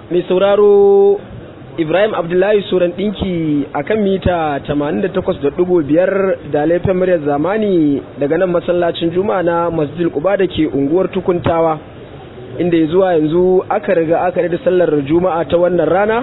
mai sauraro Ibrahim Abdullahi Suran ɗinki a kan mita 88.5 da laifin muryar zamani daga nan masallacin Juma'a na Masjid Quba da ke unguwar Tukuntawa inda ya zuwa yanzu aka riga aka da sallar Juma'a ta wannan rana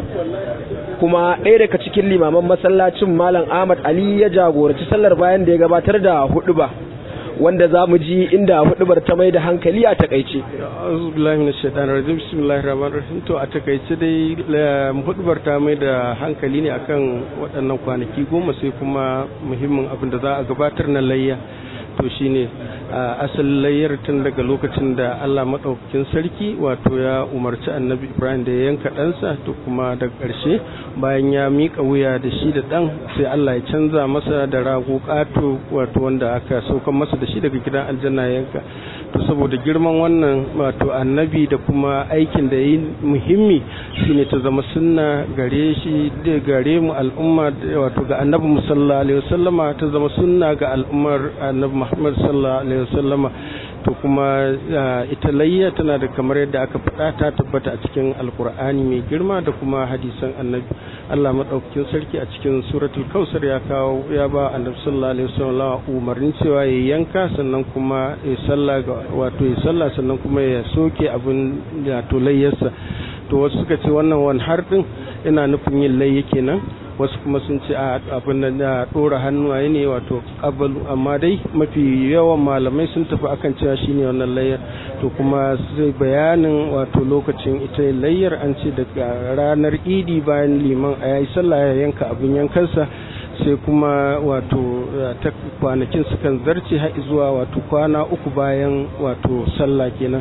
kuma ɗaya daga cikin limaman masallacin Malam Ahmad Ali ya jagoranci sallar bayan da ya gabatar da huɗuba. wanda za mu ji inda hudubar ta mai da hankali a takaice. Auzubillahi minash shaitanir rajim bismillahir rahmanir rahim to a takaice dai hudubar ta mai da hankali ne akan waɗannan kwanaki goma sai kuma muhimmin abin da za a gabatar na layya to shine asalin layyar tun daga lokacin da Allah maɗaukakin sarki wato ya umarci annabi Ibrahim da ya yanka ɗansa to kuma daga ƙarshe bayan ya miƙa wuya da shi da ɗan sai Allah ya canza masa da rago ƙato wato wanda aka saukan masa da shi daga gidan aljanna yanka to saboda girman wannan wato annabi da kuma aikin da yi muhimmi shine ta zama sunna gare shi da gare mu al'umma wato ga annabi sallallahu alaihi wasallama ta zama sunna ga al'ummar annabi Muhammad sallallahu alaihi wasallama to kuma ita layya tana da kamar yadda aka faɗa ta tabbata a cikin alkur'ani mai girma da kuma hadisan annabi Allah madaukakin sarki a cikin suratul kausar ya kawo ya ba annabi sallallahu alaihi wasallam umarnin cewa ya yanka sannan kuma ya salla wato ya salla sannan kuma ya soke abin da to layyarsa to wasu suka ce wannan wani har din ina nufin yin layya kenan wasu kuma sun ce abin da na dora hannuwaye ne wato kabalu amma dai mafi yawan malamai sun tafi akan cewa shine wannan layyar to kuma sai bayanin wato lokacin ita layyar an ce daga ranar idi bayan liman a yayi sallah ya yanka abin yankansa sai kuma wato ta kwanakin sukan zarce har zuwa wato kwana uku bayan wato sallah kenan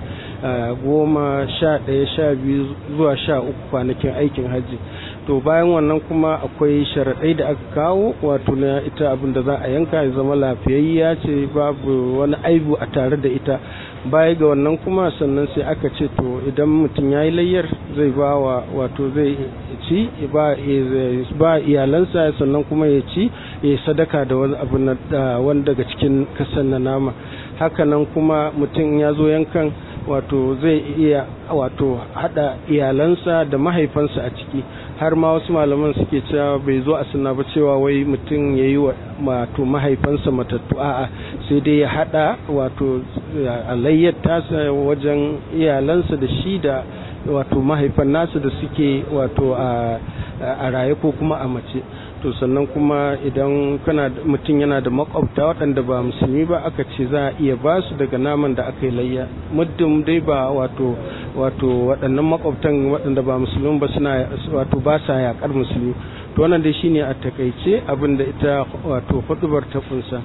goma sha ɗaya sha biyu zuwa sha uku kwanakin aikin hajji to bayan wannan kuma akwai sharaɗai da aka kawo wato na ita abin da za a yanka ya zama lafiyayya ce babu wani aibu a tare da ita baya ga wannan kuma sannan sai aka ce to idan mutum ya yi layyar zai ba wa wato zai ci ba iyalansa sannan kuma ya ci ya sadaka da wani abu wani daga cikin kasan na nama hakanan kuma mutum ya zo yankan wato zai iya wato hada iyalansa da mahaifansa a ciki har ma wasu malaman suke cewa bai zo a suna ba cewa wai mutum ya yi wato mahaifansa matattu a'a sai dai ya hada wato alayyar tasa wajen iyalansa da shi da wato mahaifan nasu da suke wato a raye ko kuma a mace to sannan kuma idan kana mutum yana da makwabta waɗanda ba musulmi ba aka ce za a iya ba su daga naman da aka yi layya muddin dai ba wato wato waɗannan makwabtan waɗanda ba musulmi ba suna wato ba sa yaƙar musulmi to wannan dai shine a takaice abin da ita wato hudubar ta kunsa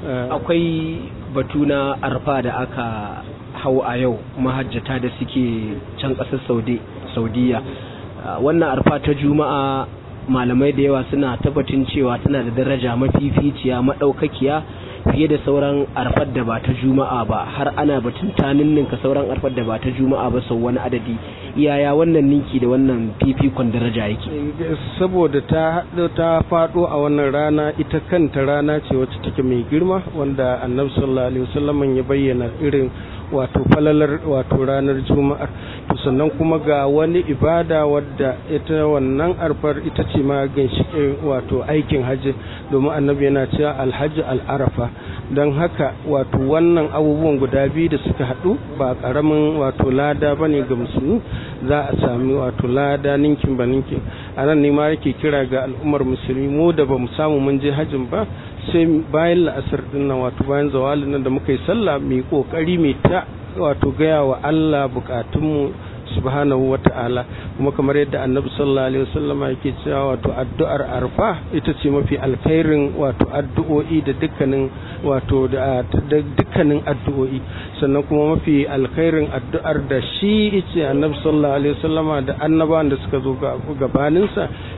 akwai batu na arfa da aka hau a yau mahajjata da suke can ƙasar saudiya wannan arfa ta juma'a malamai da yawa suna tabbatin cewa tana da daraja mafificiya maɗaukakiya fiye da sauran arfar da ba ta juma'a ba har ana batun ta ninninka sauran arfar da ba ta juma'a ba sau wani adadi iyaya wannan ninki da wannan fifikon daraja yake saboda ta ta faɗo a wannan rana ita kanta rana ce wacce take mai girma wanda annabi sallallahu alaihi wasallam ya bayyana irin wato falalar wato ranar juma'ar to sannan kuma ga wani ibada wadda ita wannan arfar ita ce ma ginshiƙin wato aikin hajji domin annabi yana cewa alhaji al'arafa don haka wato wannan abubuwan guda biyu da suka haɗu ba ƙaramin wato lada ba ne ga musulmi za a sami wato lada ninkin ba ninkin a nan ne ma yake kira ga al'ummar musulmi mu da ba mu samu mun je hajjin ba sai bayan la'asar din nan wato bayan zawalin nan da muka yi sallah mai kokari mai ta wato gaya wa Allah bukatunmu subhanahu wa ta'ala kuma kamar yadda annabi sallallahu alaihi wasallam yake cewa wato addu'ar arfa ita ce mafi alkhairin wato addu'o'i da dukkanin wato da dukkanin addu'o'i sannan kuma mafi alkhairin addu'ar da shi yace annabi sallallahu alaihi wasallam da annabawan da suka zo gabaninsa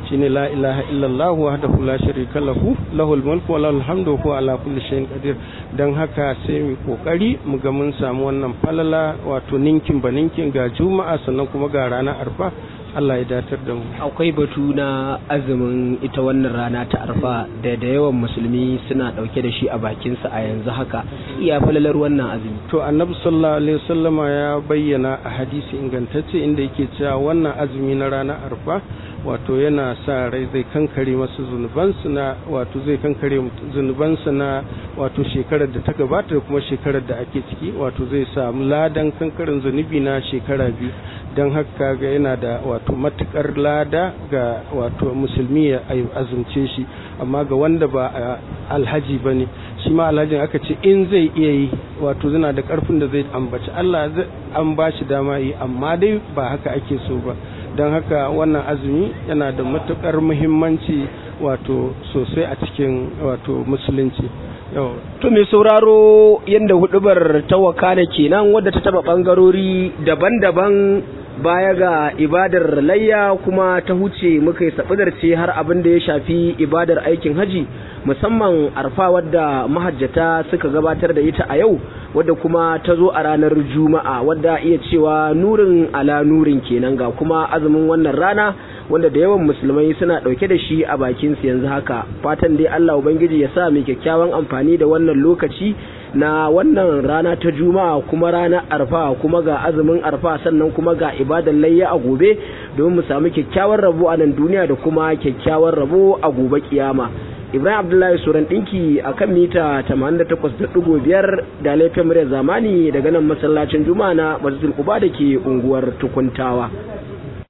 shine la ilaha illallah wahdahu la sharika lahu lahul mulku wa lahul hamdu wa huwa ala kulli shay'in qadir dan haka sai mu kokari mu ga mun samu wannan falala wato ninkin ba ninkin ga juma'a sannan kuma ga ranar arfa Allah ya datar da mu akwai batu na azumin ita wannan rana ta arfa da da yawan musulmi suna dauke da shi a bakinsa a yanzu haka iya falalar wannan azumi to annabi sallallahu alaihi wasallama ya bayyana a hadisi ingantacce inda yake cewa wannan azumi na ranar arfa wato yana sa rai zai kankare masu zunubansu na wato zai kankare zunubansu na wato shekarar da ta gabata da kuma shekarar da ake ciki wato zai samu ladan kankarin zunubi na shekara biyu don haka ga yana da wato matukar lada ga wato musulmi ya azumce shi amma ga wanda ba alhaji ba ne shi ma alhajin aka ce in zai iya yi wato zina da karfin da zai ambaci Allah an ba shi dama yi amma dai ba haka ake so ba don haka wannan azumi yana da matukar muhimmanci wato sosai a cikin wato musulunci To mai sauraro yadda hudubar ta wakana kenan wadda ta taba bangarori daban-daban baya ga ibadar layya kuma ta huce muka yi ce har abin da ya shafi ibadar aikin haji musamman arfa wadda mahajjata suka gabatar da ita a yau wadda kuma ta zo a ranar juma'a wadda iya cewa nurin ala nurin kenan ga kuma azumin wannan rana wanda da yawan musulmai suna ɗauke da shi a bakin su yanzu haka fatan dai Allah ubangiji ya sa mai kyakkyawan amfani da wannan lokaci na wannan rana ta juma'a kuma ranar arfa kuma ga azumin arfa sannan kuma ga ibadan layya a gobe domin mu samu kyakkyawan rabo a nan duniya da kuma kyakkyawan rabo a gobe kiyama ibrahim abdullahi suran dinki a kan mita 88.5 da laifin murya zamani daga nan masallacin juma'a na masjidul quba da ke unguwar tukuntawa